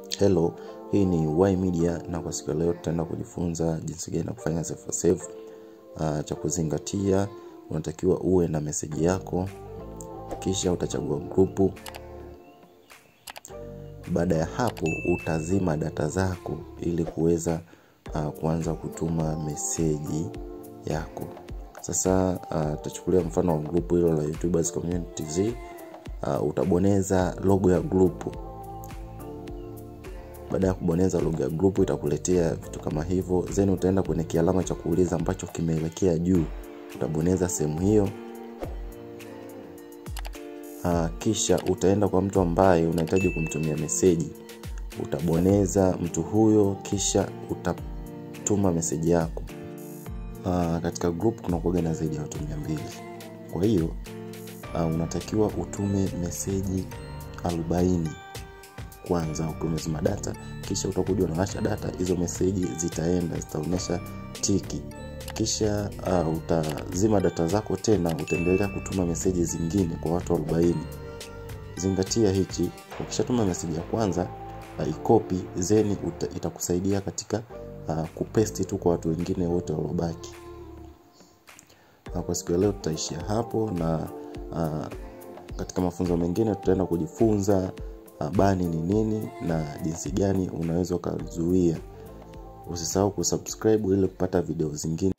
Hello, hii ni Y Media na kwa siku ya leo tutaenda kujifunza jinsi gani ya kufanya save save. Uh, cha kuzingatia unatakiwa uwe na meseji yako, kisha utachagua grupu. Baada ya hapo utazima data zako ili kuweza uh, kuanza kutuma meseji yako. Sasa tutachukulia uh, mfano wa grupu hilo la YouTubers Community Z. Uh, utabonyeza logo ya grupu baada ya kubonyeza logo ya grupu itakuletea vitu kama hivyo then utaenda kwenye kialama cha kuuliza ambacho kimeelekea juu utabonyeza sehemu hiyo uh, kisha utaenda kwa mtu ambaye unahitaji kumtumia meseji utabonyeza mtu huyo kisha utatuma meseji yako uh, katika group kuna kuaga na zaidi ya watu mia mbili kwa hiyo uh, unatakiwa utume meseji arobaini kwanza ukiwa umezima data kisha utakuja unawasha data hizo meseji zitaenda zitaonyesha tiki kisha uh, utazima data zako tena utaendelea kutuma meseji zingine kwa watu 40 zingatia hichi ukishatuma meseji ya kwanza uh, ikopi zeni itakusaidia katika uh, kupesti tu kwa watu wengine wote waliobaki uh, kwa siku ya leo tutaishia hapo na uh, katika mafunzo mengine tutaenda kujifunza bani ni nini na jinsi gani unaweza ukazuia usisahau kusubscribe ili kupata video zingine